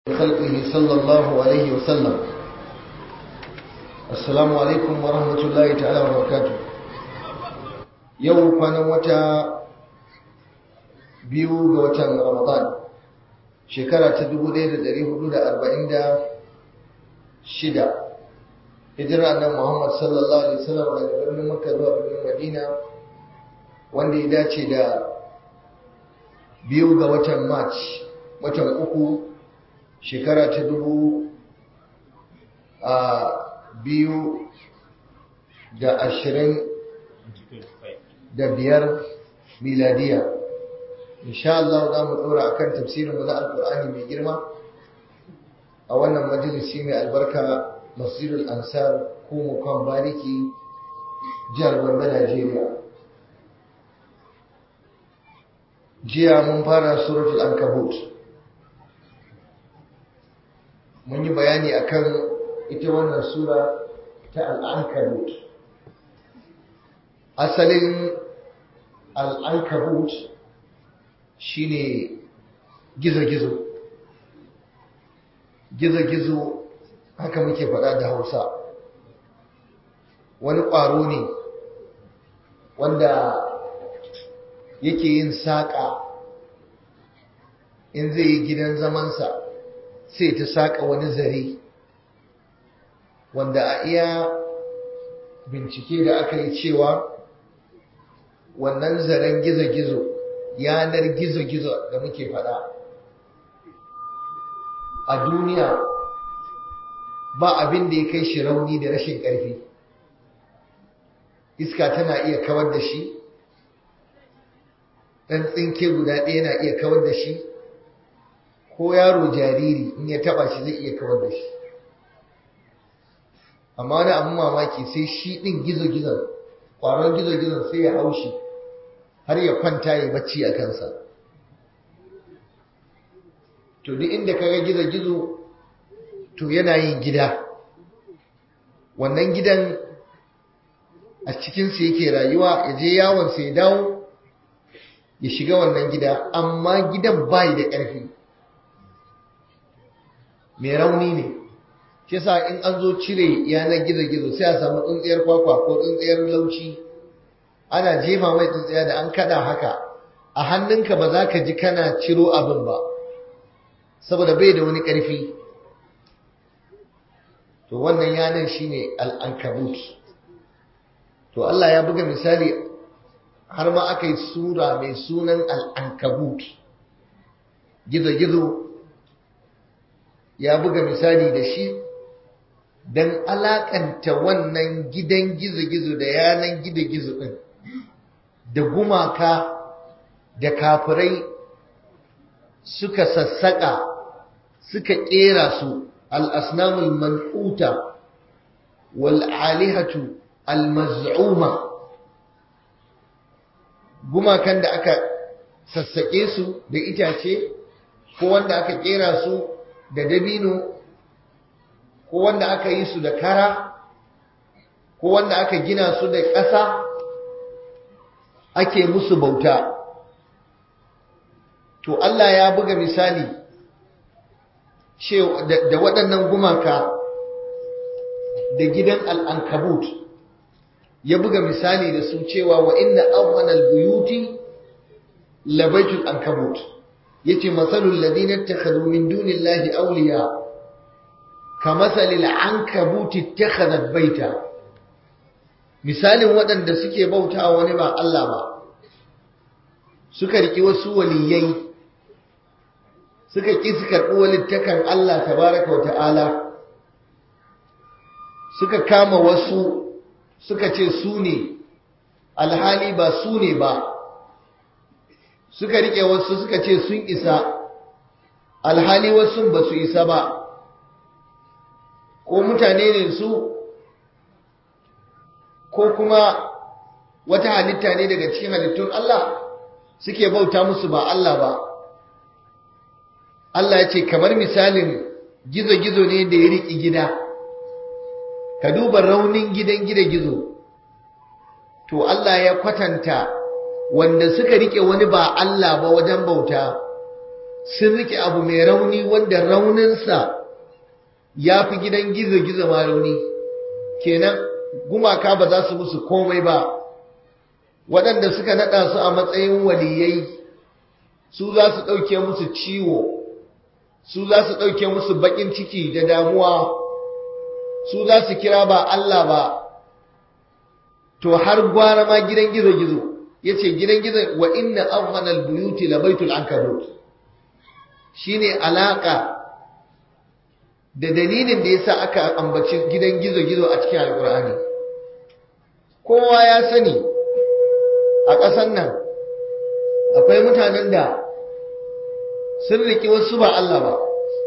خلقه صلى الله عليه وسلم السلام عليكم ورحمة الله تعالى وبركاته يوم كان وتا biyu ga watan Ramadan shekara ta 1446 hijira annabi Muhammad sallallahu alaihi wasallam daga birnin Makka zuwa birnin Madina wanda ya dace da biyu ga watan March watan uku shekara ta dubu a biyu da ashirin da biyar miladiya insha Allah za mu ɗora akan tafsirinmu na alkur'ani mai girma a wannan majalisi mai albarka masjidul ansar ko mukan bariki jihar Gombe Najeriya jiya mun fara suratul ankabut mun yi bayani akan ita wannan sura ta al'ankabut asalin al'ankabut shine gizo-gizo gizo-gizo haka muke faɗa da hausa wani ƙwaro ne wanda yake yin saƙa in zai yi gidan zamansa sai ta saƙa wani zare wanda a iya bincike da aka yi cewa wannan zaren gizo-gizo yanar gizo-gizo da muke faɗa a duniya ba abin da ya kai shi rauni da rashin ƙarfi iska tana iya kawar da shi ɗan tsinke guda ɗaya na iya kawar da shi ko yaro jariri in ya taba shi zai iya kawar da shi amma wani abin mamaki sai shi ɗin gizo-gizon ƙwaron gizo-gizon sai ya haushi har ya kwanta ya bacci a kansa to duk inda kaga gizo-gizo to yana yin gida wannan gidan a cikinsa yake rayuwa ya je yawonsa ya dawo ya shiga wannan gida amma gidan bayi da ƙarfi mai rauni ne shi yasa in an zo cire yanar gizo-gizo sai a samu tsuntsiyar kwakwa ko tsuntsiyar lauci ana jefa mai tsuntsiya da an kada haka a hannunka ba za ka ji kana ciro abin ba saboda bai da wani ƙarfi to wannan yanar shine al'ankabut to Allah ya buga misali har ma aka yi sura mai sunan al'ankabut gizo-gizo ya buga misali da shi don alakanta wannan gidan gizo-gizo da yanan gizo-gizo ɗin da gumaka da kafirai suka sassaƙa suka ƙera su al'asnamul man'uta wal'alihatu al-maz'uma gumakan da aka sassaƙe su da itace ko wanda aka ƙera su da dabino ko wanda aka yi su da kara ko wanda aka gina su da ƙasa ake musu bauta to Allah ya buga misali da waɗannan gumaka da gidan al'ankabut ya buga misali da su cewa wa inna awwanal buyuti labaitul ankabut yace masalul ladina ittakhadhu min dunillahi awliya kamathalil ankabuti ittakhadhat baita misalin waɗanda suke bautawa wani ba Allah ba suka riki wasu waliyai suka ki su karɓi walittakan Allah tabaraka wa ta'ala suka kama wasu suka ce su ne alhali ba su ne ba suka rike wasu suka ce sun isa alhali wasu ba su isa ba ko mutane ne su ko kuma wata halitta ne daga cikin halittun Allah suke bauta musu ba Allah ba Allah ya ce kamar misalin gizo-gizo ne da ya riƙi gida ka duba raunin gidan gida-gizo to Allah ya kwatanta wanda suka rike wani ba Allah ba wajen bauta sun rike abu mai rauni wanda rauninsa ya fi gidan gizo-gizo ma rauni kenan gumaka ba za su musu komai ba waɗanda suka naɗa su a matsayin waliyai su za su ɗauke musu ciwo su za su ɗauke musu baƙin ciki da damuwa su za su kira ba Allah ba to har gwara ma gidan gizo-gizo ya ce gidan gizo wa inna awhanal buyuti la baitul ankabut shine alaka da dalilin da yasa aka ambaci gidan gizo-gizo a cikin alkur'ani kowa ya sani a ƙasar nan akwai mutanen da sun riƙe wasu ba Allah ba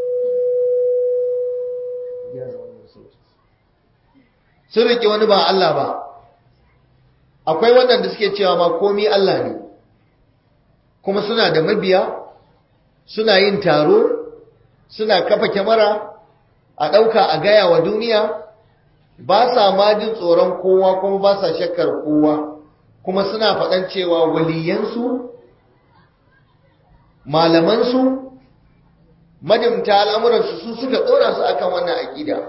sun riƙe wani ba Allah ba akwai waɗanda suke cewa ma komi Allah ne kuma suna da mabiya suna yin taro suna kafa kyamara a ɗauka a gaya wa duniya ba sa ma jin tsoron kowa kuma ba sa shakkar kowa kuma suna faɗan cewa waliyansu malamansu madimta al'amuransu su suka ɗora su akan wannan aƙida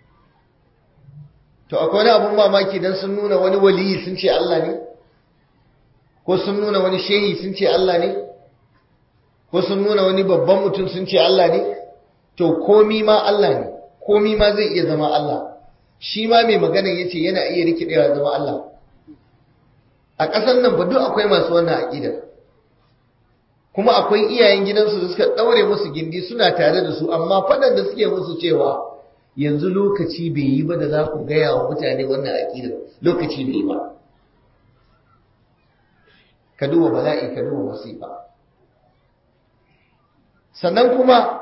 to akwai wani abun mamaki don sun nuna wani waliyi sun ce Allah ne ko sun nuna wani shehi sun ce Allah ne ko sun nuna wani babban mutum sun ce Allah ne to komi ma Allah ne komi ma zai iya zama Allah shi ma mai magana ya ce yana iya rikidewa zama Allah a ƙasar nan ba duk akwai masu wannan aƙidar kuma akwai iyayen gidansu da suka ɗaure musu gindi suna tare da su amma faɗan da suke musu cewa yanzu lokaci bai yi ba da za ku gaya wa mutane wannan aƙidar lokaci bai yi ba ka duba bala'i ka duba masifa sannan kuma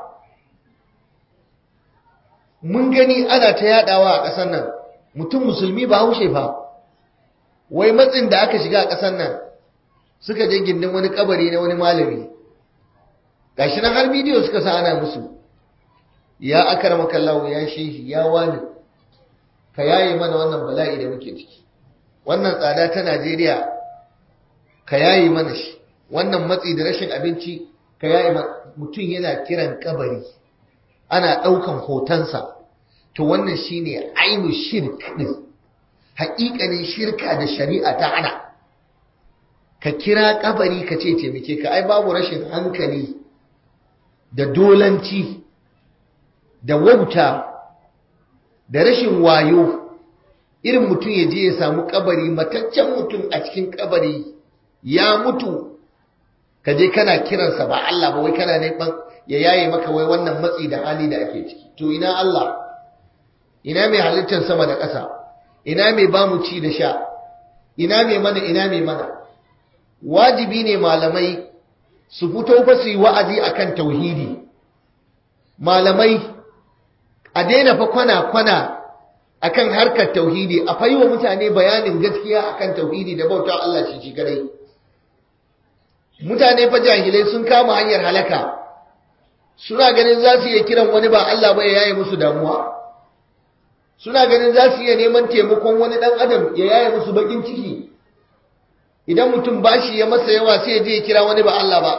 mun gani ana ta yadawa a ƙasar nan mutum musulmi ba haushe fa wai matsin da aka shiga a ƙasar nan suka je gindin wani kabari na wani malami gashi nan har bidiyo suka sa ana musu ya akarama kallahu ya shehi ya wani ka yaye mana wannan bala'i da muke ciki wannan tsada ta Najeriya ka yaye mana shi wannan matsi da rashin abinci ka yaye mutum yana kiran kabari ana ɗaukan hotonsa to wannan shine ainu shirk din haƙiƙanin shirka da shari'a ta hana ka kira kabari ka ce taimake ka ai babu rashin hankali da dolanci da wauta da rashin wayo irin mutum ya je ya samu kabari mataccen mutum a cikin kabari ya mutu ka je kana kiransa ba Allah ba wai kana neman ya yaye maka wai wannan matsi da hali da ake ciki to ina Allah ina mai halittar sama da ƙasa ina mai bamu ci da sha ina mai mana ina mai mana wajibi ne malamai su fito fa su yi wa'azi akan tauhidi malamai a daina fa kwana-kwana akan harkar tauhidi a fayi wa mutane bayanin gaskiya akan tauhidi da bauta Allah shi shi kadai mutane fa jahilai sun kama hanyar halaka suna ganin za su iya kiran wani ba Allah ba ya yaye musu damuwa suna ganin za su iya neman taimakon wani dan adam ya yaye musu bakin ciki idan mutum bashi ya masa yawa sai ya je ya kira wani ba Allah ba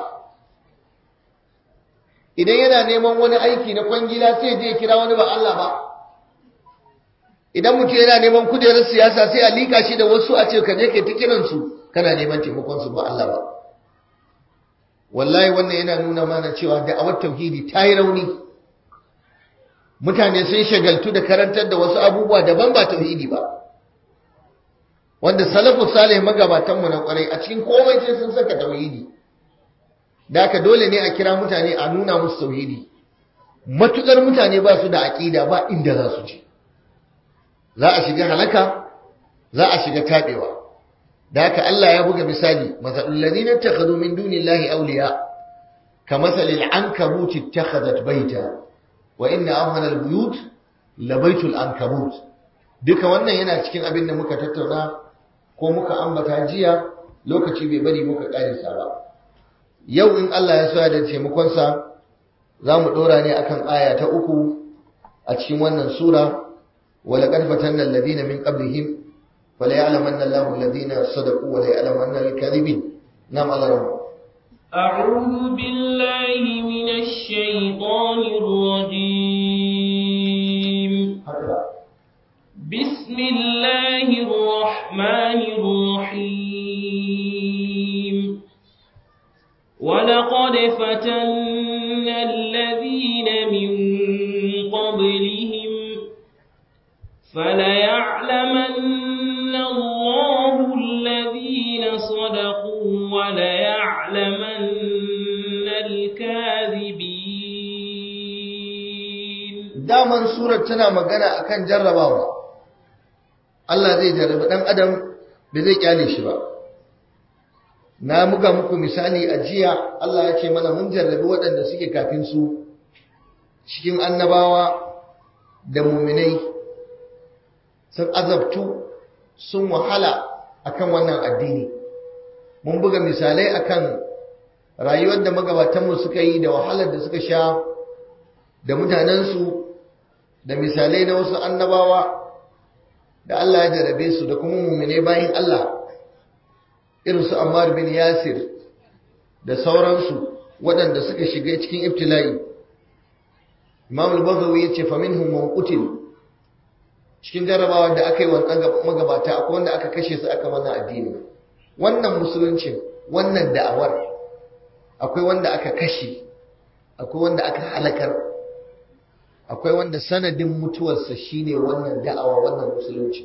idan yana neman wani aiki na kwangila sai ya je ya kira wani ba Allah ba idan mutum yana neman kujerar siyasa sai a lika shi da wasu a ce ka je kai ta kiransu kana neman taimakon su ba Allah ba wallahi wannan yana nuna mana cewa da'awar tauhidi ta yi rauni mutane sun shagaltu da karantar da wasu abubuwa daban ba tauhidi ba wanda salafu salih magabatan mu na kwarai a cikin komai sai sun saka tauhidi da haka dole ne a kira mutane a nuna musu tauhidi matukar mutane ba su da aqida ba inda za su je za a shiga halaka za a shiga tabewa da haka Allah ya buga misali masalul ladina takhadhu min dunillahi awliya kamasalil ankabut ittakhadhat baita wa inna awhana albuyut labaitul ankabut duka wannan yana cikin abin da muka tattauna ko muka ambata jiya lokaci bai bari muka karisa ba yau in Allah ya so ya da taimakon sa zamu dora ne akan aya ta uku a cikin wannan sura ولقد فتنا الذين من قبلهم فليعلمن الله الذين صدقوا وليعلمن الكاذبين نعم الله رب أعوذ بالله من الشيطان الرجيم بسم الله الرحمن الرحيم ولقد فتنا الذين من قبلهم فليعلمن الله الذين صدقوا وليعلمن الكاذبين daman surar tana magana akan jarrabawa Allah zai jarrabi dan adam bai zai kyale shi ba na muka muku misali a jiya Allah ya ce mana mun jarrabi waɗanda suke kafin su cikin annabawa da muminai sun azabtu sun wahala akan wannan addini mun buga misalai akan rayuwar da magabatanmu suka yi da wahalar da suka sha da mutanensu da misalai na wasu annabawa da Allah ya jarabe su da kuma mummune bayan Allah irin su Ammar bin Yasir da sauransu waɗanda suka shiga cikin ibtila'i Imam al-Bazawi yace fa minhum man qutil cikin jarabawa da aka yi wa magabata akwai wanda aka kashe su aka mana addini wannan musulunci wannan da'awar akwai wanda aka kashe akwai wanda aka halakar akwai wanda sanadin mutuwarsa shine wannan da'awa wannan musulunci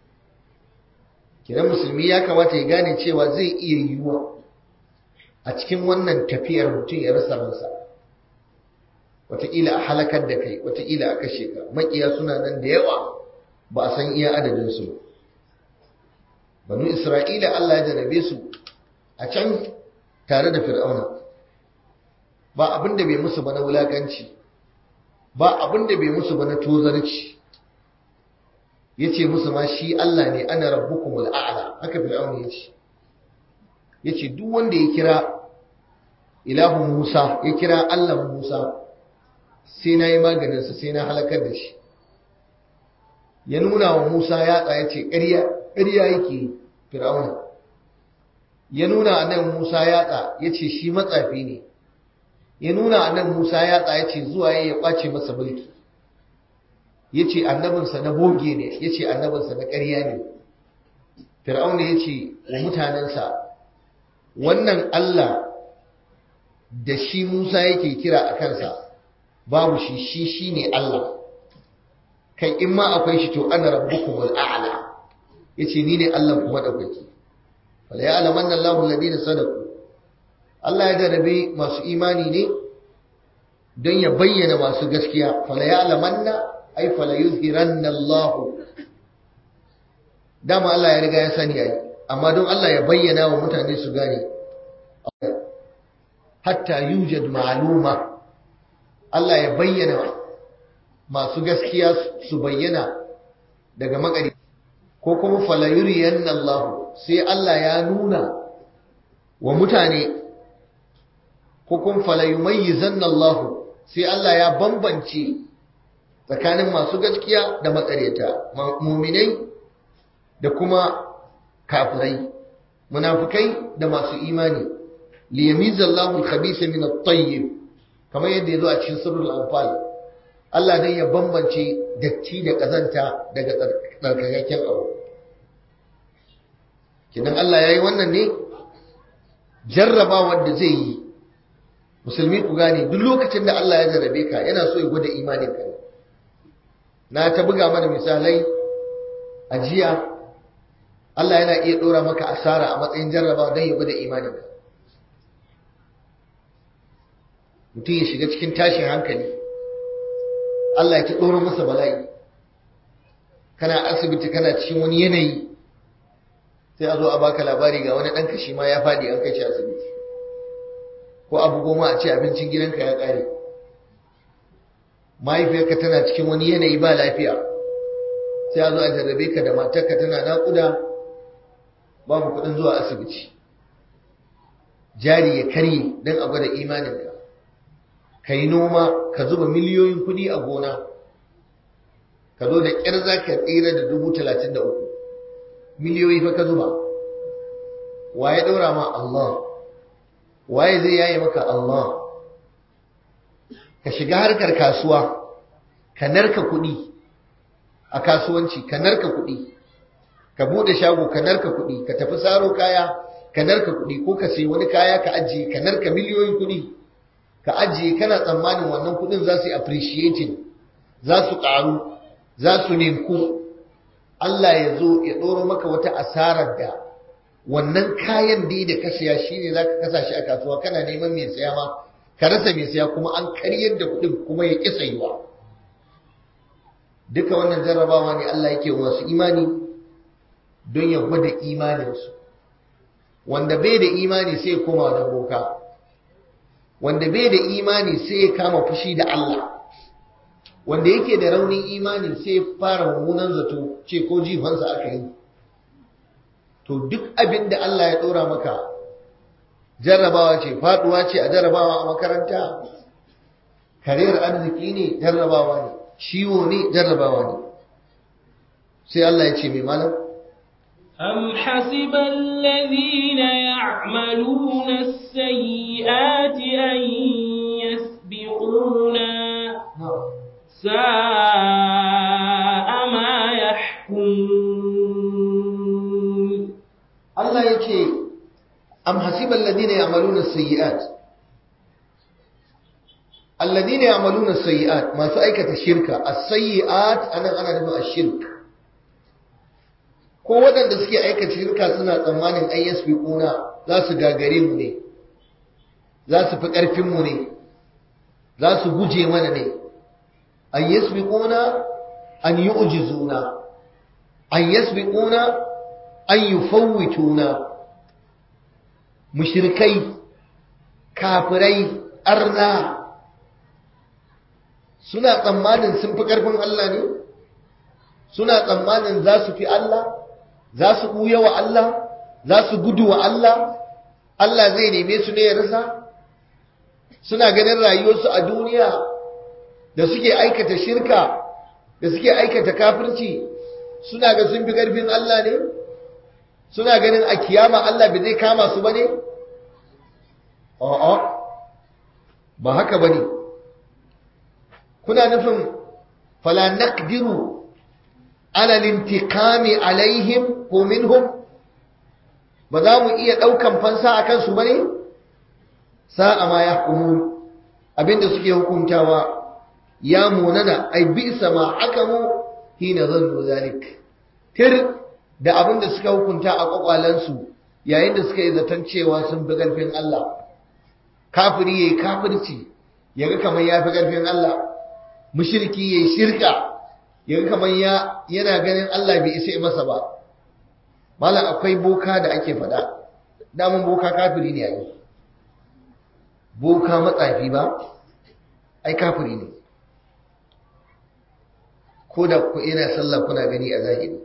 kiran musulmi ya kamata ya gane cewa zai iya yiwuwa a cikin wannan tafiyar mutum ya rasa ransa wataƙila a halakar da kai wataƙila a kashe ka maƙiya suna nan da yawa ba a san iya adadinsu banu isra'ila allah ya jarabe su a can tare da fir'auna ba abin da bai musu ba na wulakanci ba abin da bai musu ba na tozarci ya ce musu ma shi Allah ne ana rabbukumul a'la haka fir'auna ya ce ya ce duk wanda ya kira ilahu Musa ya kira Allah Musa sai na yi maganinsa sai na halakar da shi ya nuna wa Musa ya tsaya ce ƙarya yake fir'auna ya nuna a nan Musa yatsa ya ce shi matsafi ne ya nuna a nan Musa yatsa ya ce zuwa ya kwace masa mulki ya ce annabinsa na boge ne ya ce annabinsa na ƙarya ne fir'auna ya ce wa mutanensa wannan Allah da shi Musa yake kira a kansa babu shi shi shi ne Allah kai in ma akwai shi to ana rabbukumul a'la yace ni ne Allah kuma daukaki fala ya'lamanna Allahu alladhina sadaqu Allah ya jarabe masu imani ne don ya bayyana masu gaskiya fala ya'lamanna ay fala yuzhiranna Allahu dama Allah ya riga ya sani ai amma don Allah ya bayyana wa mutane su gane hatta yujad ma'luma Allah ya bayyana masu gaskiya su bayyana daga makari ko kuma fala yuriyanna Allah sai Allah ya nuna wa mutane ko kuma fala yumayyizanna Allah sai Allah ya bambance tsakanin masu gaskiya da matsareta muminai da kuma kafirai munafikai da masu imani liyamizallahu al-khabitha min at-tayyib kamar yadda yazo a cikin sirrul anfal Allah dai ya bambance datti da kazanta daga tsarkakakken abu kidan Allah yayi wannan ne jarraba wanda zai yi musulmi ku gane duk lokacin da Allah ya jarrabe ka yana so ya gwada imanin ka na ta buga mana misalai a jiya Allah yana iya ɗora maka asara a matsayin jarrabawa don ya gwada imaninka mutum ya shiga cikin tashin hankali Allah ya ta ɗora masa bala'i kana asibiti kana cikin wani yanayi sai a zo a baka labari ga wani ɗanka shi ma ya faɗi an kai shi asibiti ko abu goma a ce abincin gidanka ya ƙare mahaifiyarka tana cikin wani yanayi ba lafiya sai a zo a jarrabe ka da matarka tana naƙuda babu kuɗin zuwa asibiti jari ya karye don a gwada imaninka ka yi noma ka zuba miliyoyin kuɗi a gona ka zo da ƙyar za ka tsira da dubu talatin da uku miliyoyi fa ka zuba waye ɗaura ma Allah waye zai yaye maka Allah ka shiga harkar kasuwa ka narka kuɗi a kasuwanci ka narka kuɗi ka bude shago ka narka kuɗi ka tafi saro kaya ka narka kuɗi ko ka sayi wani kaya ka ajiye ka narka miliyoyin kuɗi ka ajiye kana tsammanin wannan kuɗin za su yi appreciating za su ƙaru za su ninku Allah ya zo ya ɗoro maka wata asarar da wannan kayan da da ka siya shine za ka kasa shi a kasuwa kana neman mai siya ma ka rasa mai siya kuma an karyar da kuɗin kuma ya ƙi sayuwa duka wannan jarrabawa ne Allah yake wasu imani don ya gwada imaninsu wanda bai da imani sai ya koma da boka wanda bai da imani sai ya kama fushi da Allah wanda yake da raunin imani sai ya fara mummunan zato ce ko jifansa aka yi to duk abin da Allah ya ɗora maka jarrabawa ce faɗuwa ce a jarrabawa a makaranta kariyar arziki ne jarrabawa ne ciwo ne jarrabawa ne sai Allah ya ce mai malam أم حسب الذين يعملون السيئات أن يسبقونا ساء ما يحكمون Allah ya ce am hasiban ladina ya'maluna sayyi'at alladina ya'maluna sayyi'at masu aikata shirka as-sayyi'at anan ana nufin ash-shirk ko waɗanda suke aikata shirka suna tsammanin ai yasbiquna za su gagare mu ne za su fi ƙarfin mu ne za su guje mana ne an yasbiquna an yu'jizuna an yasbiquna an yufawwituna mushrikai kafirai arna suna tsammanin sun fi ƙarfin Allah ne suna tsammanin za su fi Allah za su ɓuya wa Allah za su gudu wa Allah Allah zai neme su ne ya rasa suna ganin rayuwarsu a duniya da suke aikata shirka da suke aikata kafirci suna ga sun fi ƙarfin Allah ne suna ganin a kiyama Allah bai zai kama su ba ne a'a ba haka ba ne kuna nufin fala naqdiru ala lintiqami alaihim ko minhum ba za mu iya daukan fansa akan su bane sa'a ma yahkumun abinda suke hukuntawa ya munana ai bisa ma akamu hina zannu zalik tir da abinda suka hukunta a kwakwalansu yayin da suka yi zaton cewa sun fi karfin Allah kafiri yayi kafirci yaga kamar ya fi karfin Allah mushriki yayi shirka yaga kamar ya yana ganin Allah bai isa masa ba malam akwai boka da ake faɗa damun boka kafiri ne ai boka matsafi ba ai kafiri ne ko da ku ina sallah kuna gani a zahiri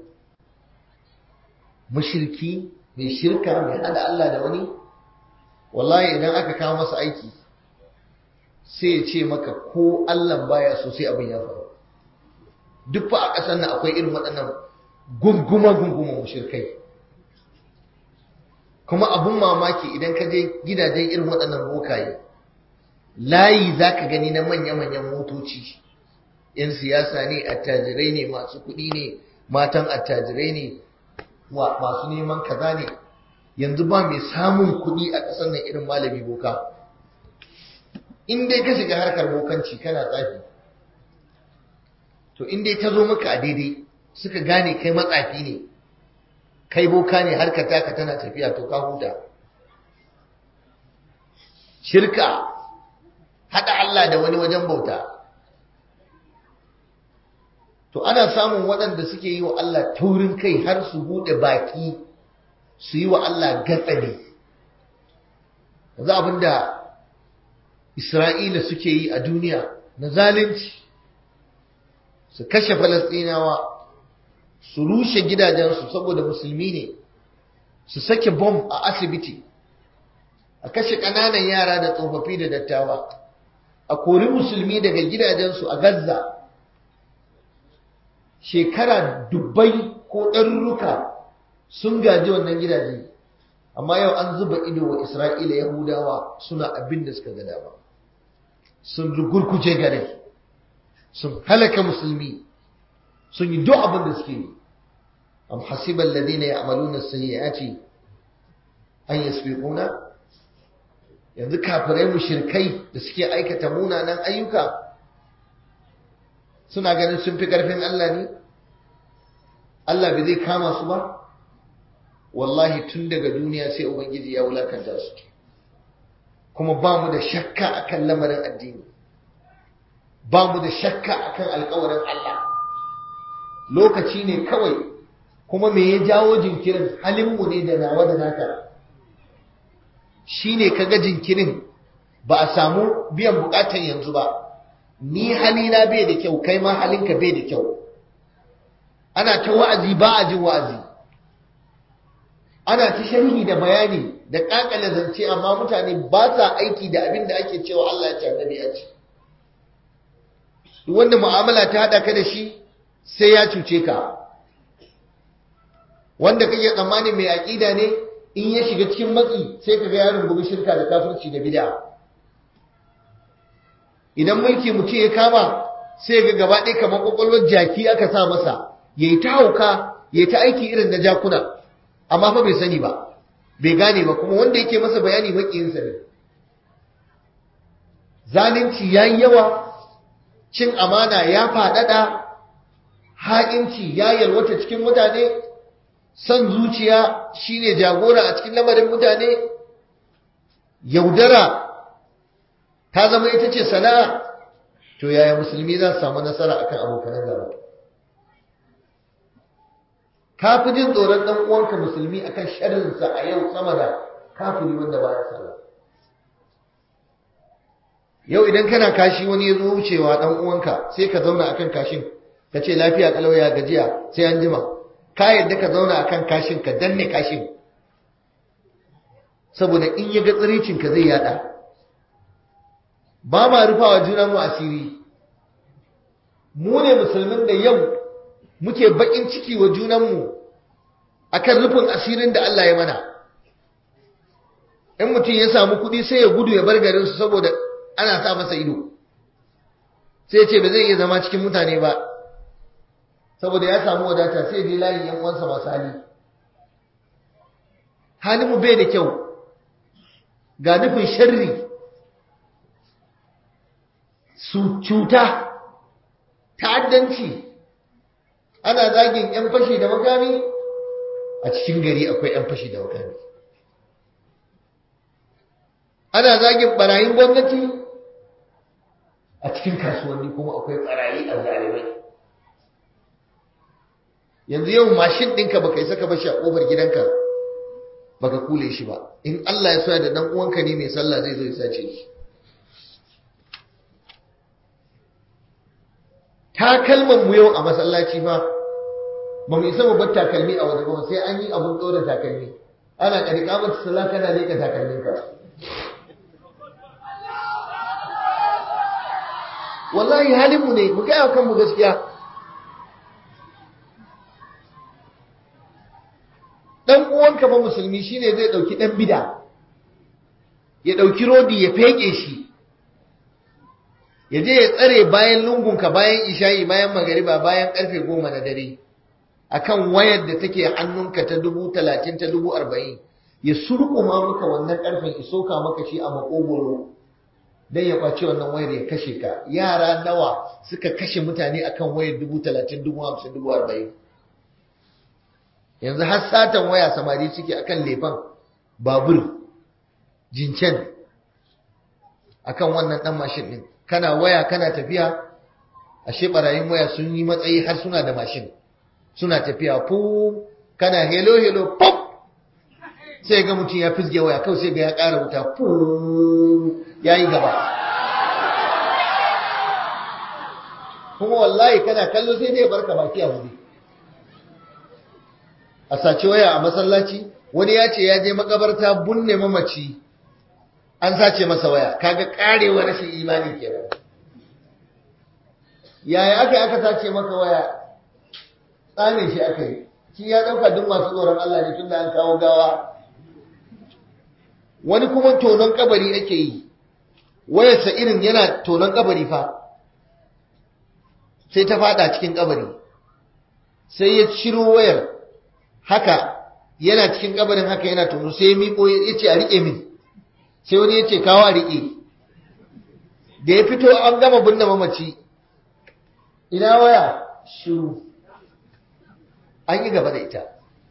mushriki mai shirka mai hada Allah da wani wallahi idan aka kawo masa aiki sai ya ce maka ko Allah baya so sai abin ya faru duk fa a ƙasar nan akwai irin waɗannan gunguma gunguma mushrikai kuma abun mamaki idan ka je gidajen irin waɗannan bokaye layi za ka gani na manya-manyan motoci yan siyasa ne attajirai ne masu kuɗi ne matan attajirai ne masu neman kaza ne yanzu ba mai samun kuɗi a ƙasar nan irin malami boka in dai ka shiga harkar bokanci kana tsafi to in dai ta zo maka a daidai suka gane kai matsafi ne kai boka ne harkar taka tana tafiya to ka huta shirka haɗa Allah da wani wajen bauta to ana samun waɗanda suke yi wa Allah taurin kai har su buɗe baki su yi wa Allah gatsali yanzu abinda Isra'ila suke yi a duniya na zalunci su kashe Falasɗinawa su rushe gidajensu saboda musulmi ne su sake bom a asibiti a kashe ƙananan yara da tsofaffi da dattawa a kori musulmi daga gidajensu a Gaza shekara dubbai ko ɗarurruka sun gaji wannan gidaje amma yau an zuba ido wa Isra'ila Yahudawa suna abin da suka ga dama sun rugurkuje garin sun halaka musulmi sun yi duk abin da suke yi am hasiba alladhina ya'maluna as-sayyi'ati an yasbiquna yanzu kafirai mushrikai da suke aikata munanan ayyuka suna ganin sun fi karfin Allah ne Allah bai zai kama su ba wallahi tun daga duniya sai ubangiji ya wulakanta su kuma ba mu da shakka akan lamarin addini ba mu da shakka akan alkawarin Allah lokaci ne kawai kuma me ya jawo jinkirin halinmu ne da nawa da naka shi ne kaga jinkirin ba a samu biyan bukatan yanzu ba ni halina bai da kyau kai ma halinka bai da kyau ana ta wa'azi ba a jin wa'azi ana ta sharhi da bayani da kakale zance amma mutane ba sa aiki da abin da ake cewa Allah ya ce annabi ya ce wanda mu'amala ta hada ka da shi sai ya cuce ka wanda kake tsammani mai aqida ne in ya shiga cikin matsi sai kaga yaron bugu shirka da kafirci da bid'a idan mulki mutum ya kama sai ga gaba ɗaya kamar kwakwalwar jaki aka sa masa yayi ta hauka yayi ta aiki irin na jakuna amma fa bai sani ba bai gane ba kuma wanda yake masa bayani makiyinsa ne zalunci yayi yawa cin amana ya faɗaɗa ha'inci ya yalwata cikin mutane son zuciya shine jagora a cikin lamarin mutane yaudara ta zama ita ce sana'a to yaya musulmi za su samu nasara akan abokanan gaba ka fi jin tsoron ɗan uwanka musulmi akan sharrinsa a yau sama da kafiri wanda baya sallah yau idan kana kashi wani ya zo wucewa ɗan uwanka sai ka zauna akan kashin ka ce lafiya kalau ya gajiya sai an jima ka yadda ka zauna akan kashin ka danne kashin saboda in ya ga tsiricin ka zai yada ba ma rufawa juna mu asiri mu ne musulmin da yau muke bakin ciki wa junanmu akan rufin asirin da Allah ya mana in mutum ya samu kuɗi sai ya gudu ya bar garinsu saboda ana sa masa ido sai ce ba zai iya zama cikin mutane ba saboda ya samu wadata sai dai layin yan uwansa masu hali halinmu bai da kyau ga nufin sharri su cuta ta'addanci ana zagin 'yan fashi da makami a cikin gari akwai 'yan fashi da makami ana zagin barayin gwamnati a cikin kasuwanni kuma akwai barayi a zalimai yanzu yau mashin ɗinka baka isa ka bashi a ƙofar gidanka baka kule shi ba in Allah ya soya da dan uwanka ne mai sallah zai zo ya sace shi takalman mu yau a masallaci fa ba mu isa mu bar takalmi a waje ba sai an yi abun ɗora takalmi ana ƙarƙa mata sallah kana leƙa takalminka wallahi halin mu ne mu gaya kanmu gaskiya dan uwanka ba musulmi shine zai dauki dan bida ya dauki rodi ya feke shi ya je ya tsare bayan lungunka bayan isha'i bayan magariba bayan karfe goma na dare akan wayar da take hannunka ta dubu talatin ta dubu arba'in ya surkuma maka wannan karfen isoka maka shi a makogoro dan ya kwace wannan wayar ya kashe ka yara nawa suka kashe mutane akan wayar dubu talatin dubu hamsin dubu arba'in yanzu har satan waya samari suke akan lefan babur jincen akan wannan dan mashin din kana waya kana tafiya ashe barayin waya sun yi matsayi har suna da mashin suna tafiya fu kana hello hello pop sai ga mutum ya fisge waya kawai sai ga ya ƙara wuta fu yayi gaba kuma wallahi kana kallo sai dai barka baki a wuri a sace waya a masallaci wani ya ce ya je makabarta bunne mamaci an sace masa waya kaga karewa rashin imani kenan yaya aka aka sace maka waya tsane shi aka yi shi ya dauka duk masu tsoron Allah ne tunda an kawo gawa wani kuma tonon kabari ake yi wayarsa irin yana tonon kabari fa sai ta fada cikin kabari sai ya ciro wayar haka yana cikin kabarin haka yana tono sai ya miƙo ya ce a riƙe min sai wani ya ce kawo a riƙe da ya fito an gama binne mamaci ina waya shiru an yi gaba da ita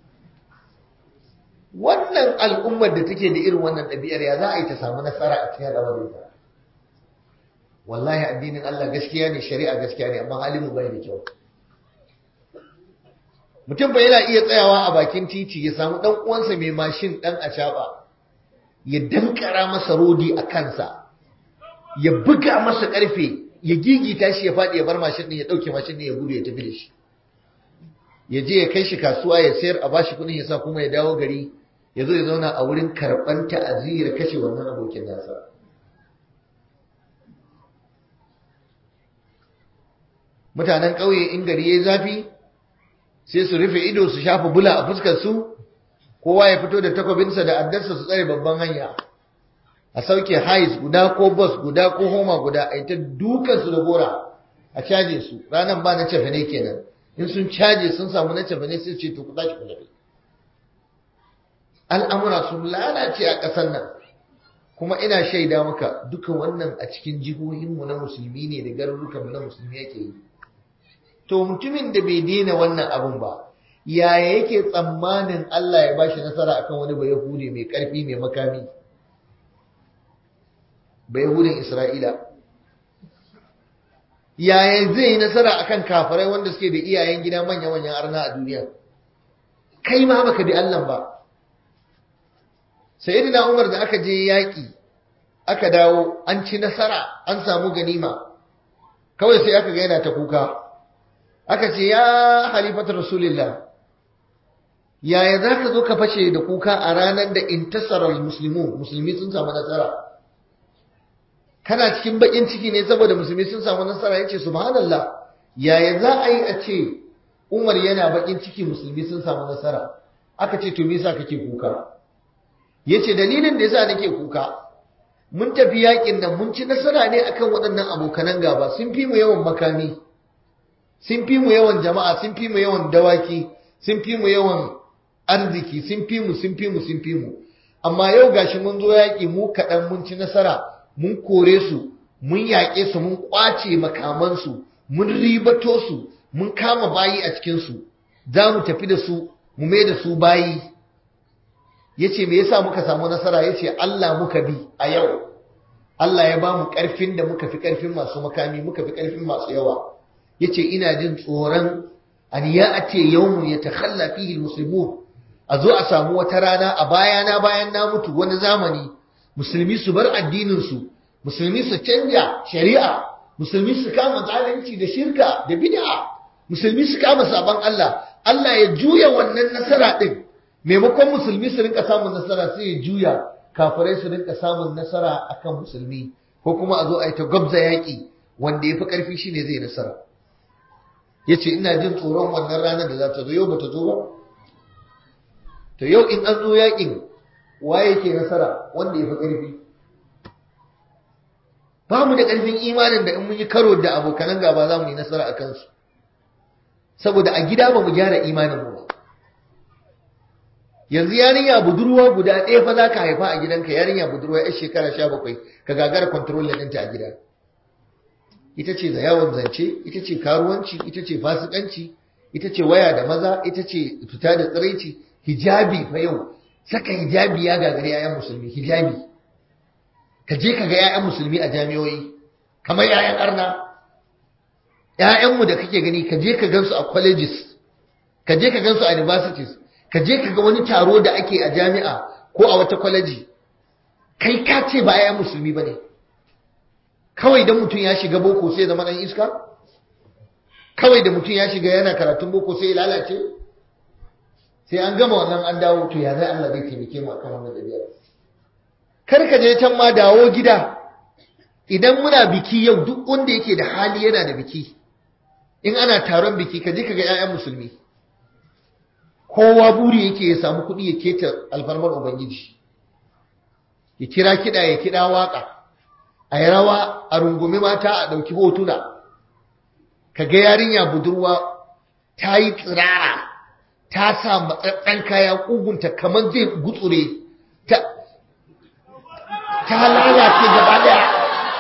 wannan al'ummar da take da irin wannan ɗabi'ar ya za a yi ta samu nasara a cikin al'amarin ta wallahi addinin Allah gaskiya ne shari'a gaskiya ne amma halin mu bai da kyau mutum ba yana iya tsayawa a bakin titi ya samu dan uwansa mai mashin dan acaba ya dankara masa rodi a kansa ya buga masa karfe ya gigita shi ya faɗi ya bar mashin din ya ɗauke mashin din ya gudu ya tafi da shi ya je ya kai shi kasuwa ya sayar a bashi kuɗin ya sa kuma ya dawo gari ya zo ya zauna a wurin karɓar ta'aziyar kashe wannan abokin nasa mutanen ƙauye in gari ya zafi sai su rufe ido su shafa bula a fuskar su kowa ya fito da takwabinsa da addarsa su tsare babban hanya a sauke hais guda ko bus guda ko homa guda a ita dukansu da gora a caje su ranar ba na cefane kenan in sun caje sun samu na cefane sai ce to ku tashi ku tafi al'amura sun lalace a ƙasar nan kuma ina shaida maka duka wannan a cikin jihohinmu na musulmi ne da garurukanmu na musulmi yake yi to mutumin da bai daina wannan abun ba yaya yake tsammanin Allah ya bashi nasara akan wani bayahude mai karfi mai makami bayahudin Isra'ila yaya zai yi nasara akan kafirai wanda suke da iyayen gida manya-manyan arna a duniya kai ma baka bi Allah ba sayyidina Umar da aka je yaki aka dawo an ci nasara an samu ganima kawai sai aka ga yana ta kuka aka ce ya halifatu rasulillah yaya za ka zo ka fashe da kuka a ranar da intasarar musulmi musulmi sun samu nasara kana cikin bakin ciki ne saboda musulmi sun samu nasara yace subhanallah yaya za a yi a ce umar yana bakin ciki musulmi sun samu nasara aka ce to me yasa kake kuka yace dalilin da yasa nake kuka mun tafi yakin nan mun ci nasara ne akan waɗannan abokanan gaba sun fi mu yawan makami sun fi mu yawan jama'a sun fi mu yawan dawaki sun fi mu yawan arziki sun fi mu sun fi mu sun fi mu amma yau gashi mun zo yaƙi mu kaɗan mun ci nasara mun kore su mun yaƙe su mun ƙwace makamansu mun ribato su mun kama bayi a cikinsu za mu tafi da su mu mai da su bayi ya ce me yasa muka samu nasara ya ce Allah muka bi a yau Allah ya ba mu ƙarfin da muka fi ƙarfin masu makami muka fi ƙarfin masu yawa yace ina jin tsoron an ya ate yawmun ya takhalla fihi almuslimun a zo a samu wata rana a bayana bayan na mutu wani zamani musulmi su bar addinin su musulmi su canja shari'a musulmi su kama zalunci da shirka da bid'a musulmi su kama sabon Allah Allah ya juya wannan nasara din maimakon musulmi su rinka samun nasara sai ya juya kafirai su rinka samun nasara akan musulmi ko kuma a zo a yi ta gwabza yaƙi wanda ya fi ƙarfi shine zai nasara ya ce ina jin tsoron wannan ranar da za ta zo yau ba ta zo ba to yau in an zo yakin waye ke nasara wanda ya fi ƙarfi ba mu da ƙarfin imanin da in mun yi karo da abokanan gaba za mu yi nasara a kansu saboda a gida ba mu gyara imanin mu ba yanzu yarinya budurwa guda ɗaya fa za ka haifa a gidanka yarinya budurwa yar shekara sha bakwai ka gagara kwantarolin ɗinta a gida ita ce da yawon zance ita ce karuwanci ita ce fasikanci ita ce waya da maza ita ce fita da tsiraici hijabi fa yau saka hijabi ya gagari yayan musulmi hijabi ka je ka ga yayan musulmi a jami'o'i kamar yayan arna yayanmu da kake gani ka je ka gansu a colleges ka je ka gansu a universities ka je ka ga wani taro da ake a jami'a ko a wata kwaleji kai ka ce ba yayan musulmi ba ne kawai da mutum ya shiga boko sai zama ɗan iska kawai da mutum ya shiga yana karatun boko sai ya lalace sai an gama wannan an dawo to ya zai Allah zai taimake mu akan wannan dabi'a kar ka je can ma dawo gida idan muna biki yau duk wanda yake da hali yana da biki in ana taron biki ka je ka ga 'ya'yan musulmi kowa buri yake ya samu kuɗi ya keta alfarmar ubangiji ya kira kiɗa ya kiɗa waƙa a yi rawa a rungumi mata a ɗauki hotuna ka ga yarinya budurwa ta yi tsirara ta sa matsatsen kaya ƙugunta kamar zai gutsure ta ta lalace gaba daya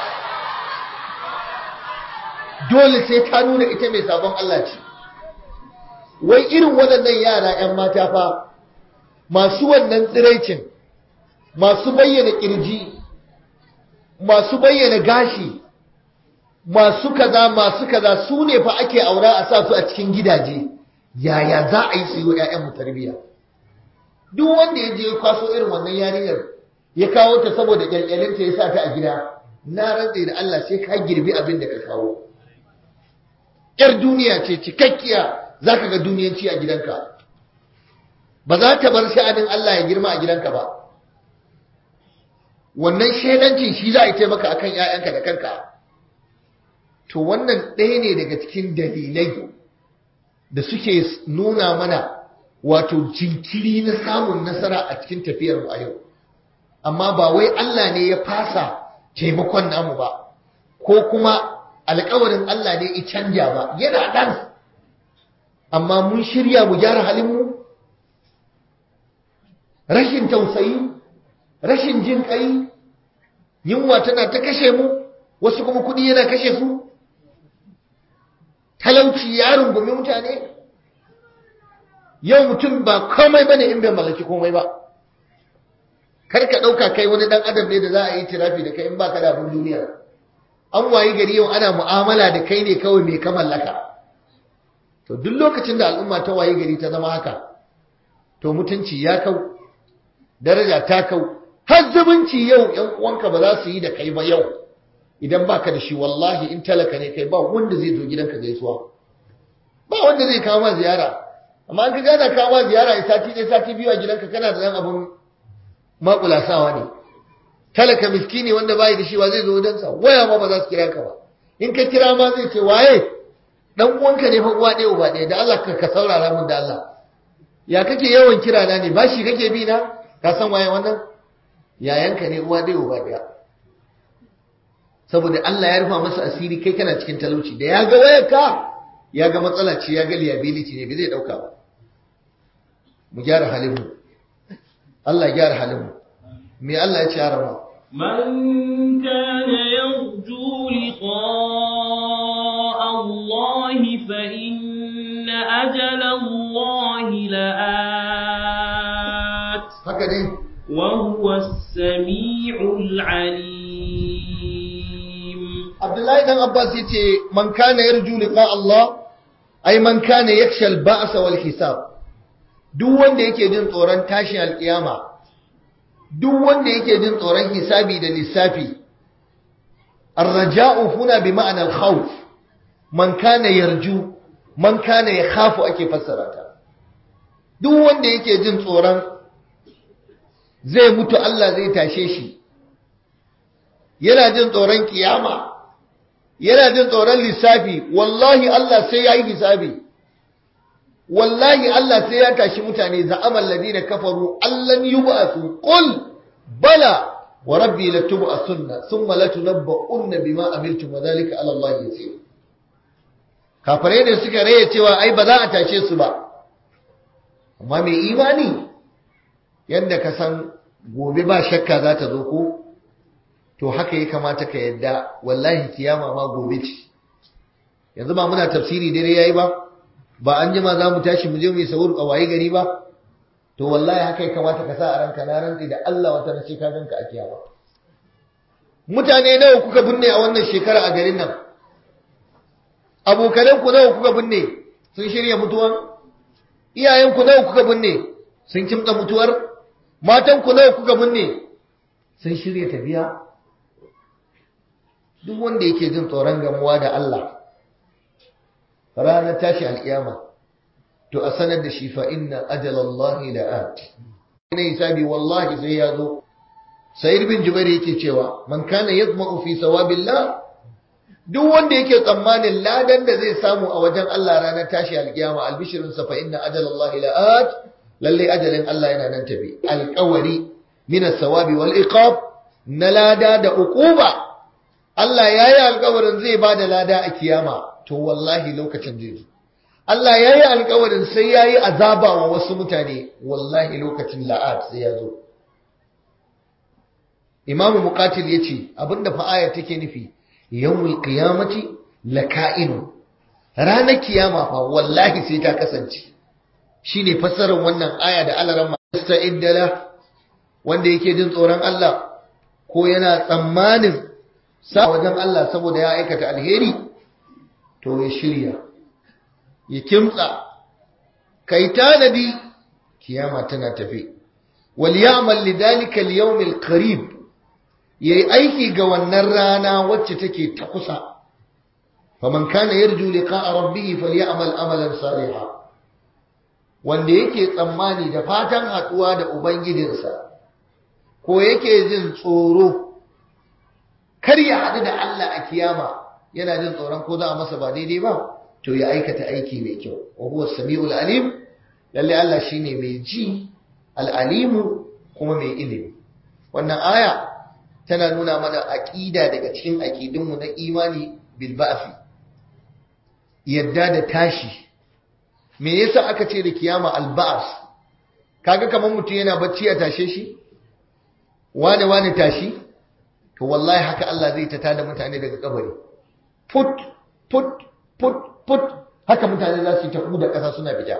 dole sai ta nuna ita mai sabon Allah ce wai irin waɗannan yara 'yan mata fa masu wannan tsiraicin masu bayyana ƙirji masu bayyana gashi masu kaza masu kaza su ne fa ake aura a sa su a cikin gidaje yaya za a yi su yi wa 'ya'yanmu tarbiyya duk wanda ya je kwaso irin wannan yarinyar ya kawo ta saboda kyalkyalinta ya sa ta a gida na rantse da Allah sai ka girbi abin da ka kawo yar duniya ce cikakkiya zaka ga duniyanci a gidanka ba za ta bar sha'anin Allah ya girma a gidanka ba wannan shaidancin shi za a yi taimaka akan 'ya'yanka da kanka to wannan ɗaya ne daga cikin dalilai da suke nuna mana wato jinkiri na samun nasara a cikin tafiyar mu a yau amma ba wai Allah ne ya fasa taimakon namu ba ko kuma alkawarin Allah ne ya canja ba yana dan amma mun shirya mu gyara halinmu rashin tausayi rashin jin kai yunwa tana ta kashe mu wasu kuma kudi yana kashe su talauci ya rungumi mutane yau mutum ba komai bane in bai mallaki komai ba kar ka ɗauka kai wani ɗan adam ne da za a yi tirafi da kai in baka da abin duniya an wayi gari yau ana mu'amala da kai ne kawai mai ka mallaka to duk lokacin da al'umma ta wayi gari ta zama haka to mutunci ya kau daraja ta kau har zumunci yau yan uwanka ba za su yi da kai ba yau idan baka da shi wallahi in talaka ne kai ba wanda zai zo gidanka gaisuwa ba wanda zai kawo ma ziyara amma an ka gana kawo ma ziyara a sati ɗaya sati biyu a gidanka kana da ɗan abin makulasawa ne talaka miskini wanda bai da shi wa zai zo wajensa waya ma ba za su kira ka ba in ka kira ma zai ce waye dan uwanka ne fa uwa ɗaya uba ɗaya da Allah ka saurara mun da Allah ya kake yawan kira na ne bashi kake bi na ka san waye wannan yayanka ne uwa ɗaya uba ɗaya saboda Allah ya rufa masa asiri kai kana cikin talauci da ya ga wayarka ya ga matsala ce ya ga liability ne bai zai dauka ba mu gyara halin mu Allah gyara halin mu me Allah ya ce harama من كان يرجو لقاء الله فإن أجل الله لآت haka ne وهو السميع العليم Abdullahi dan Abbas yace man kana yarju liqa Allah ay man kana yakhsha al-ba's wal hisab duk wanda yake jin tsoron tashin alkiyama duk wanda yake jin tsoron hisabi da lissafi ar-raja'u huna bi ma'ana al-khawf man kana yarju man kana yakhafu ake fassara ta duk wanda yake jin tsoron zai mutu Allah zai tashe shi yana jin tsoron kiyama yana jin tsoron lissafi wallahi Allah sai ya yi hisabi wallahi Allah sai ya tashi mutane za'amal ladina kafaru allan yub'athu qul bala wa rabbi latub'athunna thumma latunabba'unna bima amiltum wa dhalika 'ala Allah yasir kafirai ne suka raye cewa ai ba za a tashe su ba amma mai imani yadda ka san gobe ba shakka za ta zo ko to haka ya kamata ka yadda wallahi kiyama ma gobe ce yanzu ba muna tafsiri dare yayi ba ba an jima za mu tashi mu je mu yi sahur a waye gari ba to wallahi haka ya kamata ka sa a ranka na rantsi da Allah wata nace ka ganka a kiyama mutane nawa kuka binne a wannan shekara a garin nan abokanan ku nawa kuka binne sun shirya mutuwan iyayen ku nawa kuka binne sun kimtsa mutuwar matan ku nawa kuka binne sun shirya tafiya duk wanda yake jin tsoron gamuwa da Allah ranar tashi alkiyama to a sanar da shi fa inna ajalallahi la'at ina hisabi wallahi sai ya zo sayyid bin jubair yake cewa man kana yadma'u fi sawabillah duk wanda yake tsammanin ladan da zai samu a wajen Allah ranar tashi alkiyama albishirin sa fa inna ajalallahi la'at lalle ajalin Allah yana nan tafi alqawari min as-sawabi wal iqab na lada da uquba Allah ya yi alkawarin zai ba da lada a kiyama to wallahi lokacin zai zo Allah ya yi alkawarin sai ya yi azaba wa wasu mutane wallahi lokacin la'ad sai ya zo imamu muqatil ya ce abinda fa'ayar take nufi yawmul qiyamati laka'inu ranar kiyama fa wallahi sai ta kasance shine fassarar wannan aya da alaran musta'idda wanda yake jin tsoron Allah ko yana tsammanin sa wajen Allah saboda ya aikata alheri to ya shirya ya kimtsa kai tanadi kiyama tana tafi wal ya'mal lidhalika al-yawm al-qarib yayi aiki ga wannan rana wacce take ta kusa faman kana yarju liqa'a rabbih falyamal amalan salihan wanda yake tsammani da fatan haduwa da ubangijinsa ko yake jin tsoro kar ya haɗu da Allah a kiyama yana jin tsoron ko za a masa ba daidai ba to ya aikata aiki mai kyau wa huwa samiul alim lalle Allah shine mai ji al-alimu kuma mai ilimi wannan aya tana nuna mana aqida daga cikin aqidunmu na imani bil ba'thi yadda da tashi me yasa aka ce da kiyama al ba'th kaga kaman mutum yana bacci a tashe shi wane wane tashi to wallahi haka Allah zai ta tada mutane daga kabari put put put put haka mutane za su yi ta da ƙasa suna fita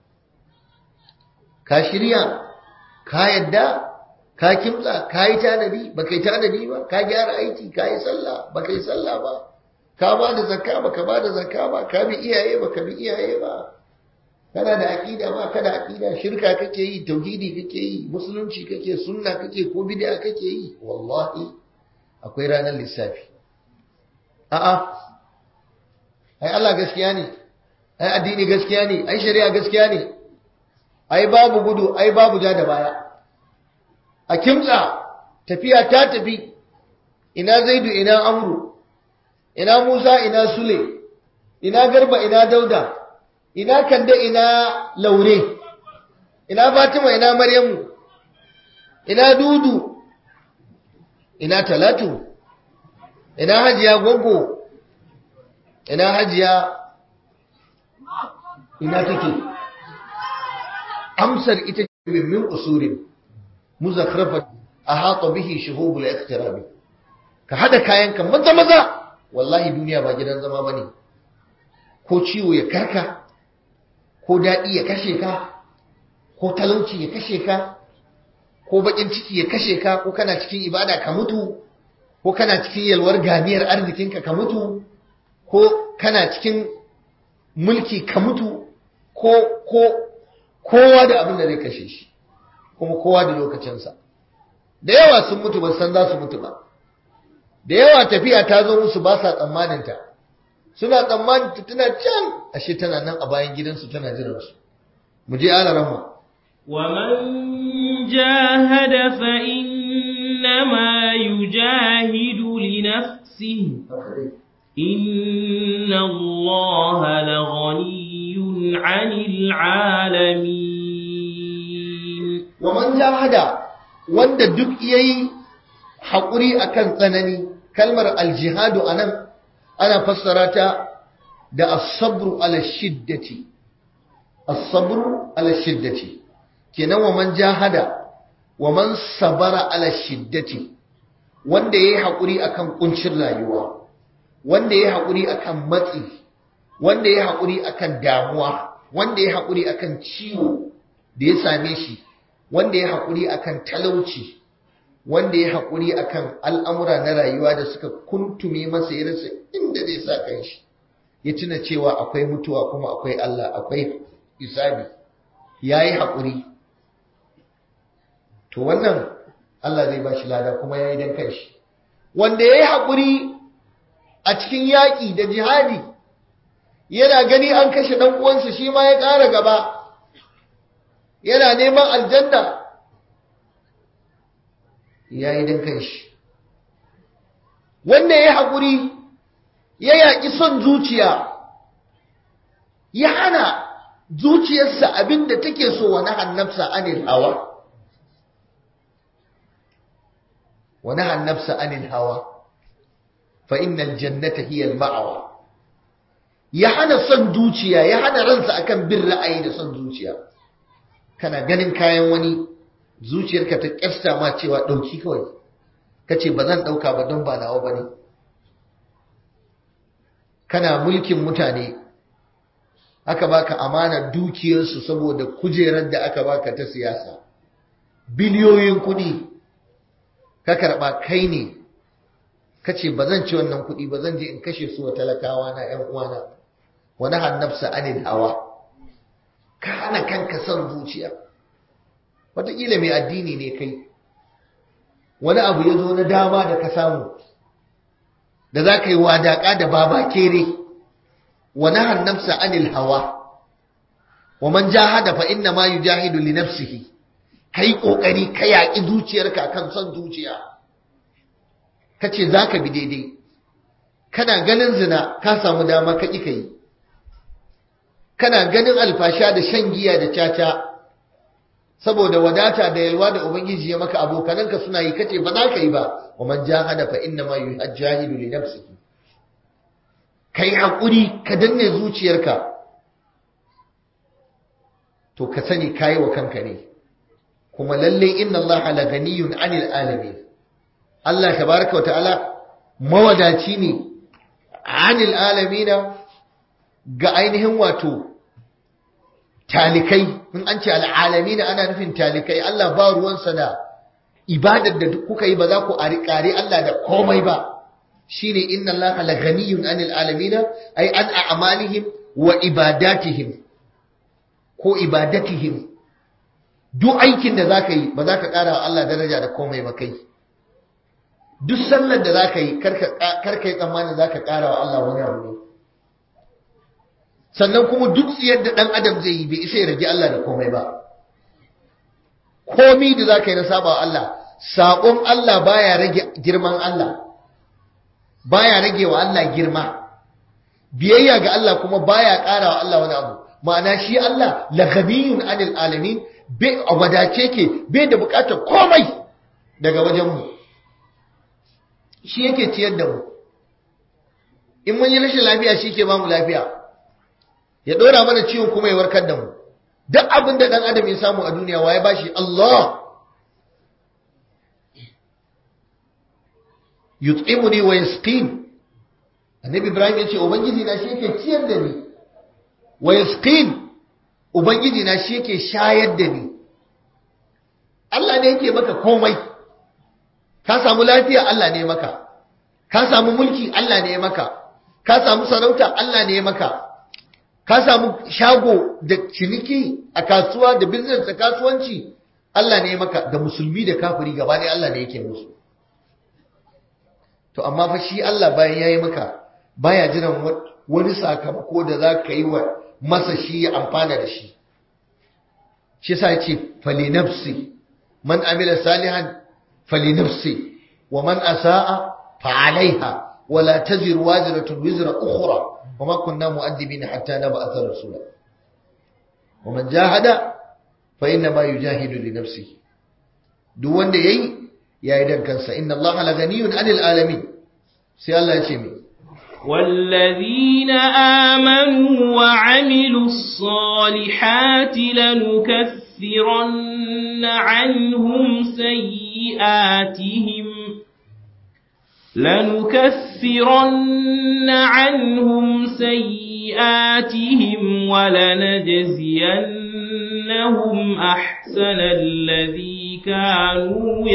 ka shirya ka yadda ka kimtsa ka yi tanadi ba ka yi tanadi ba ka gyara aiki ka yi sallah ba ka yi sallah ba ka ba da zakka ba ka ba da zakka ba ka bi iyaye ba ka bi iyaye ba kana da aqida ba kada aqida shirka kake yi tauhidi kake yi musulunci kake sunna kake ko bid'a kake yi wallahi akwai ranar lissafi a'a ai Allah gaskiya ne ai addini gaskiya ne ai shari'a gaskiya ne ai babu gudu ai babu ja da baya a kimtsa tafiya ta tafi ina zaidu ina amru ina musa ina sule ina garba ina dauda ina kande ina laure ina fatima ina maryamu ina dudu ina talatu ina hajiya gogo ina hajiya ina take amsar ita ce min usurin muzakrafa ahata bihi shuhubul iqtirabi ka hada kayanka maza maza wallahi duniya ba gidan zama bane ko ciwo ya karka ko dadi ya kashe ka ko talauci ya kashe ka ko bakin ciki ya kashe ka ko kana cikin ibada ka mutu ko kana cikin yalwar ganiyar arzikinka ka mutu ko kana cikin mulki ka mutu ko ko kowa da abin da zai kashe shi kuma kowa da lokacinsa da yawa sun mutu ba san za su mutu ba da yawa tafiya ta zo musu ba sa tsammanin ta suna tsammanin ta tana can ashe tana nan a bayan gidansu tana jiran su mu je ala rahma ومن جاهد فإنما يجاهد لنفسه إن الله لغني عن العالمين ومن جاهد wanda duk yayi haƙuri akan tsanani kalmar aljihadu anan ana fassara ta da as-sabru ala shiddati as-sabru ala shiddati kenan wa man jahada wa man sabara ala shiddati wanda yayi haƙuri akan kuncin rayuwa wanda yayi haƙuri akan matsi wanda yayi haƙuri akan damuwa wanda yayi haƙuri akan ciwo da ya same shi wanda ya haƙuri akan talauci wanda ya haƙuri akan al'amura na rayuwa da suka kuntume masa ya rasa inda zai sa kanshi ya tuna cewa akwai mutuwa kuma akwai Allah akwai isabi ya yi haƙuri to wannan Allah zai ba shi lada kuma ya yi don kanshi wanda ya yi haƙuri a cikin yaƙi da jihadi yana gani an kashe ɗan uwansa shi ma ya ƙara gaba yana neman aljanna ya yi don kanshi wanda ya haƙuri ya yaƙi son zuciya ya hana zuciyarsa abinda take so wa nahan nafsa anil hawa wa nahan nafsa anil hawa fa innal jannata hiya al-ma'wa ya hana son zuciya ya hana ransa akan bin ra'ayi da son zuciya kana ganin kayan wani zuciyarka ta kyasta ma cewa dauki kawai kace ba zan dauka ba don ba nawa bane kana mulkin mutane aka baka amana dukiyarsu saboda kujerar da aka baka ta siyasa biliyoyin kudi ka karba kai ne kace ba zan ci wannan kudi ba zan je in kashe su wa talakawa na ƴan uwana wa nahan nafsa anil hawa ka hana kanka son zuciya wataƙila mai addini ne kai wani abu ya zo na dama da ka samu da za ka yi wadaƙa da baba kere wa nahan nafsa anil hawa wa man jahada fa inna ma yujahidu li nafsihi kai kokari ka yaƙi zuciyarka kan son zuciya kace zaka bi daidai kana ganin zina ka samu dama ka ƙi kai kana ganin alfasha da shan giya da caca saboda wadata da yalwa da ubangiji ya maka abokananka suna yi kace ba za ka yi ba wa man jahada fa inna ma yujahidu li nafsihi kai hakuri ka danne zuciyarka to ka sani kai wa kanka ne kuma lalle inna allaha la ganiyun anil alamin Allah tabaraka wa ta'ala mawadaci ne anil alamina ga ainihin wato talikai in an ce al'alamina ana nufin talikai Allah ba ruwansa da ibadar da kuka yi ba za ku kare Allah da komai ba shine inna Allah la ghaniyun anil alamina ay an a'malihim wa ibadatihim ko ibadatihim duk aikin da zaka yi ba za ka kara wa Allah daraja da komai ba kai duk sallar da zaka yi karka yi tsammanin zaka kara wa Allah wani abu ne sannan kuma duk tsiyar da ɗan adam zai yi bai isa ya rage Allah da komai ba komi da za ka yi na saba wa Allah saƙon Allah baya rage girman Allah baya rage wa Allah girma biyayya ga Allah kuma baya ƙara wa Allah wani abu ma'ana shi Allah la ghaniyun anil alamin bai wadace ke bai da buƙatar komai daga wajen mu shi yake ciyar da mu in mun yi rashin lafiya shi ke ba mu lafiya ya ɗora mana ciwon kuma ya warkar da mu duk abin da ɗan adam ya samu a duniya waye ba shi Allah yut'imuni wa yasqin annabi ibrahim ya ce ubangiji na shi yake ciyar da ni wa yasqin ubangiji na shi yake shayar da ni Allah ne yake maka komai ka samu lafiya Allah ne maka ka samu mulki Allah ne maka ka samu sarauta Allah ne maka ka samu shago da ciniki a kasuwa da business da kasuwanci Allah ne maka da musulmi da kafiri gaba ne Allah ne yake musu to amma fa shi Allah bayan yayi maka baya jiran wani sakamako da za ka yi wa masa shi ya amfana da shi shi yasa yace fali nafsi man amila salihan fali nafsi wa man asaa fa alaiha ولا تزر وازرة وزر أخرى وما كنا مؤدبين حتى نبعث رسولا ومن جاهد فإنما يجاهد لنفسه duk wanda yayi yayi dan kansa inna allaha la ghaniyun 'anil alamin sai Allah ya ce mi والذين آمنوا وعملوا الصالحات لنكفرن عنهم سيئاتهم لنكفرن عنهم سيئاتهم ولنجزينهم أحسن الذي كانوا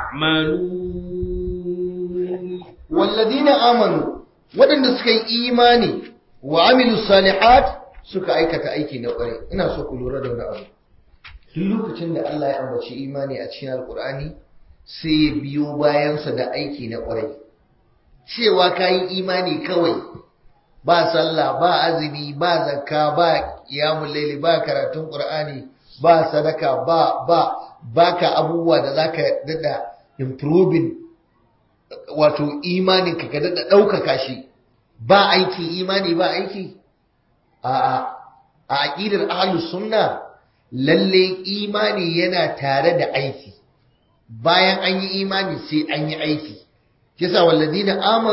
يعملون والذين آمنوا waɗanda suka yi imani wa amilu salihat suka aikata aiki na ƙwarai ina so ku lura da wani abu duk lokacin da Allah ya ambaci imani a cikin alƙur'ani sai ya biyo bayansa da aiki na ƙwarai cewa ka yi imani kawai ba sallah ba azumi ba zakka ba qiyamul layli ba karatun qur'ani ba sadaka ba ba baka abubuwa da zaka dada improving wato imanin ka dada daukaka shi ba aiki imani ba aiki a a aqidar ahlus sunna lalle imani yana tare da aiki bayan an yi imani sai an yi aiki kisa walladina amanu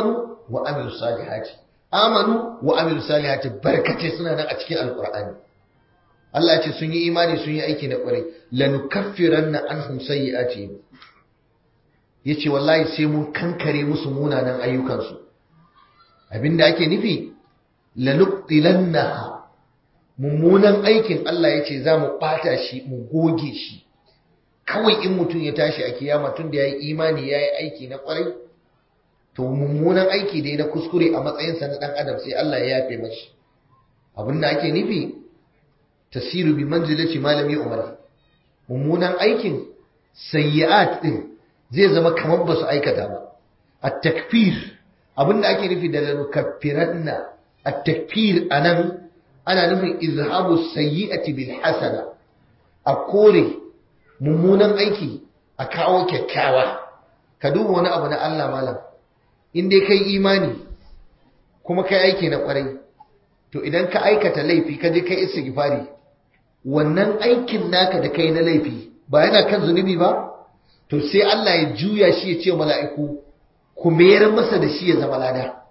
wa amilu salihati amanu wa amilu salihati barkace suna nan a cikin alqur'ani Allah ya ce sun yi imani sun yi aiki na kwarai lanukaffiranna anhum sayyi'atihim yace wallahi sai mun kankare musu munanan ayyukansu abinda ake nufi lanuqtilannaha mummunan aikin Allah yace za mu bata shi mu goge shi kawai in mutum ya tashi a kiyama tun da yayi imani yayi aiki na kwarai to mummunan aiki da na kuskure a matsayinsa na dan adam sai Allah ya yafe mashi abinda ake nufi tasiru bi manzilati malami umar mummunan aikin sayyi'at din zai zama kamar ba su aikata ba at-takfir abinda ake nufi da lanukaffiranna at-takfir anan ana nufin izhabu sayyi'ati bil hasana a kore mummunan aiki a kawo kyakkyawa ka duba wani abu na Allah malam in dai kai imani kuma kai aiki na kwarai to idan ka aikata laifi ka je kai istighfari wannan aikin naka da kai na laifi ba yana kan zunubi ba to sai Allah ya juya shi ya ce mala'iku ku mayar masa da shi ya zama lada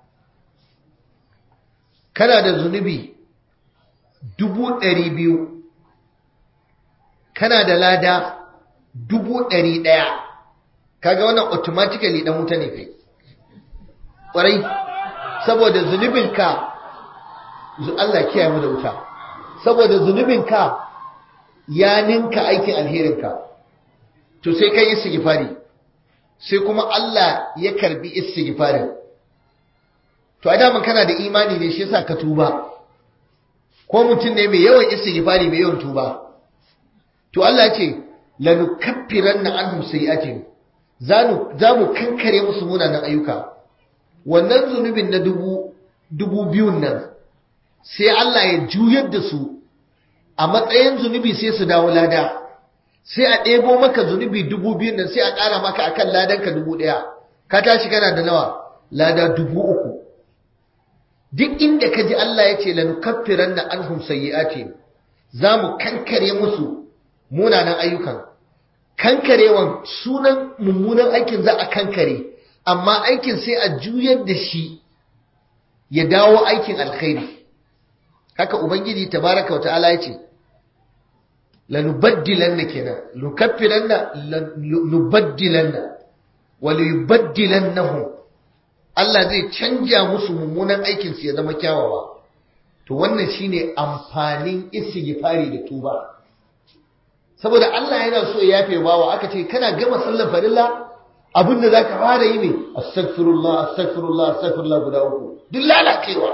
kana da zunubi dubu ɗari biyu kana da lada dubu ɗari ɗaya kaga wannan automatically ɗan wuta ne kai ƙwarai saboda zunubinka Allah kiyaye mu da wuta saboda zunubinka ya ninka aikin alherinka to sai kai istighfari sai kuma Allah ya karbi istighfarin to a daman kana da imani ne shi yasa ka tuba ko mutum ne mai yawan istighfari mai yawan tuba to Allah ya ce lanukaffiranna anhum sayi'atihim zanu zamu kankare musu munanan ayyuka wannan zunubin na dubu dubu biyun nan sai Allah ya juyar da su a matsayin zunubi sai su dawo lada sai a ɗebo maka zunubi dubu biyun nan sai a ƙara maka akan ladanka dubu ɗaya ka tashi kana da nawa lada dubu uku duk inda ka ji Allah ya ce lanukaffiran na anhum sayyi'ati za mu kankare musu munanan ayyukan kankarewan sunan mummunan aikin za a kankare amma aikin sai a juyar da shi ya dawo aikin alkhairi haka ubangiji tabaraka wa ta'ala ya ce lanubaddilanna kenan lukaffiranna nubaddilanna wa liyubaddilannahum Allah zai canja musu mummunan aikin su ya zama kyawawa to wannan shine amfanin istighfari da tuba saboda Allah yana so ya yafe bawa aka ce kana gama sallar farilla abinda zaka fara yi ne astaghfirullah astaghfirullah astaghfirullah guda uku duk lalacewa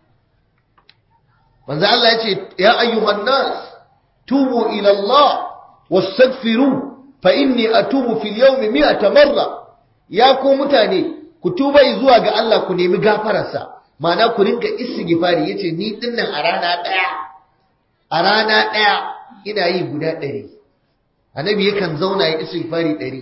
manzo Allah ya ce ya ayyuhan nas tubu ila Allah wastaghfiru fa inni atubu fil yawmi mi'ata marra ya ku mutane ku tuba zuwa ga Allah ku nemi gafararsa ma'ana ku rinka istighfari yace ni dinnan a rana daya a rana daya ina yi guda ɗari annabi yakan zauna ya istighfari ɗari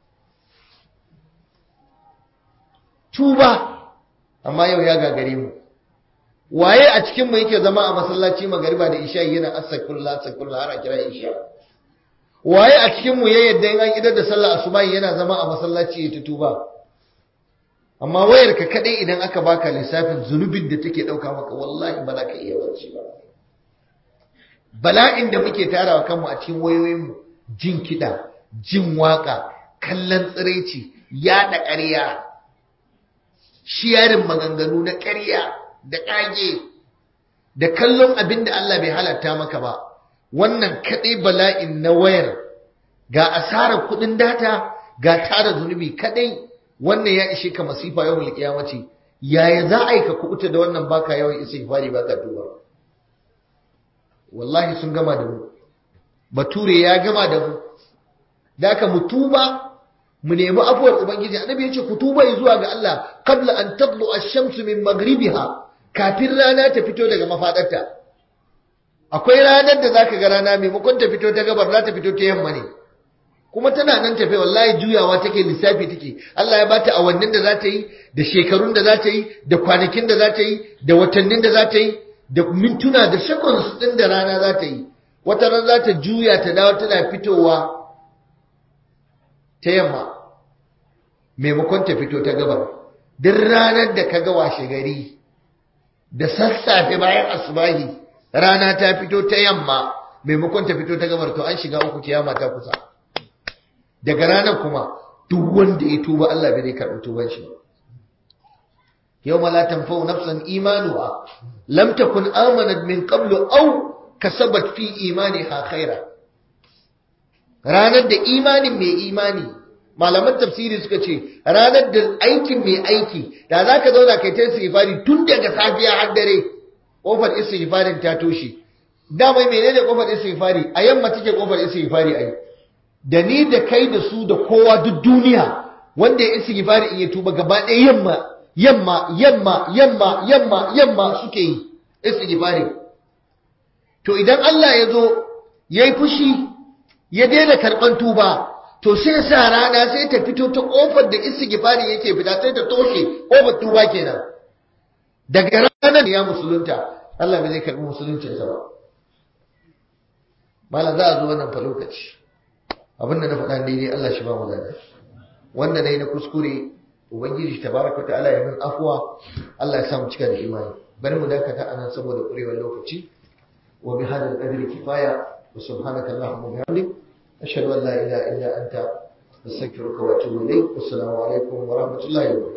tuba amma yau ya gagare mu waye a cikin mu yake zama a masallaci magariba da isha yana astaghfirullah astaghfirullah har a kira isha waye a cikin mu ya yadda in an idar da sallah asuba yana zama a masallaci ya tuba amma wayar ka kadai idan aka baka lissafin zunubin da take dauka maka wallahi ba za ka iya barci ba bala'in da muke tarawa kanmu a cikin wayoyin mu jin kida jin waka kallon tsiraici yaɗa ƙarya shiyarin maganganu na ƙarya da ƙage da kallon abin da Allah bai halatta maka ba wannan kaɗai bala'in na wayar ga asarar kuɗin data ga tara zunubi kaɗai wannan ya ishe ka masifa yau mulkiyamaci yaya za a yi ka kuɓuta da wannan baka yawan istighfari baka tuba wallahi sun gama da mu bature ya gama da mu da ka mu tuba mu nemi afuwar ubangiji annabi yace ku tuba zuwa ga Allah qabla an tadlu ash-shamsu min maghribiha kafin rana ta fito daga mafadarta akwai ranar da zaka ga rana maimakon ta fito ta gabar za ta fito ta yamma ne kuma tana nan tafe wallahi juyawa take lissafi take Allah ya bata awannin da za ta yi da shekarun da za ta yi da kwanakin da za ta yi da watannin da za ta yi da mintuna da seconds din da rana za ta yi wata ran za ta juya ta dawo tana fitowa ta yamma maimakon ta fito ta gabar duk ranar da kaga washe gari da sassafe bayan asubahi rana ta fito ta yamma maimakon ta fito ta gabar to an shiga uku kiyama ta kusa daga ranar kuma duk wanda ya tuba Allah bai zai karɓi tuban shi ba yawma la tanfa'u nafsan imanuha lam takun amanat min qablu aw kasabat fi imaniha khaira ranar da imanin mai imani malaman tafsiri suka ce ranar da aikin mai aiki da za ka zauna kai ta istighfari tun daga safiya har dare kofar istighfarin ta toshe dama menene kofar istighfari a yamma take kofar istighfari ai da ni da kai da su da kowa duk duniya wanda ya istighfari in ya tuba gaba ɗaya yamma yamma yamma yamma yamma yamma suke yi istighfari to idan Allah ya zo yayi fushi ya daina karɓan tuba to sai sa rana sai ta fito ta kofar da istighfari yake fita sai ta toshe kofar tuba kenan daga ranar ya musulunta Allah bai zai karbi musuluncin sa ba malam za a zo wannan fa lokaci abin da na faɗa daidai Allah shi ba mu zaka wanda nayi na kuskure ubangiji tabaraka ta'ala ya min afwa Allah ya sa mu cika da imani bari mu dakata anan saboda kurewar lokaci wa bi hadal qadri kifaya wa subhanaka allahumma wa bihamdik ashhadu an la ilaha illa anta astaghfiruka wa atubu ilayk assalamu alaikum wa rahmatullahi wa barakatuh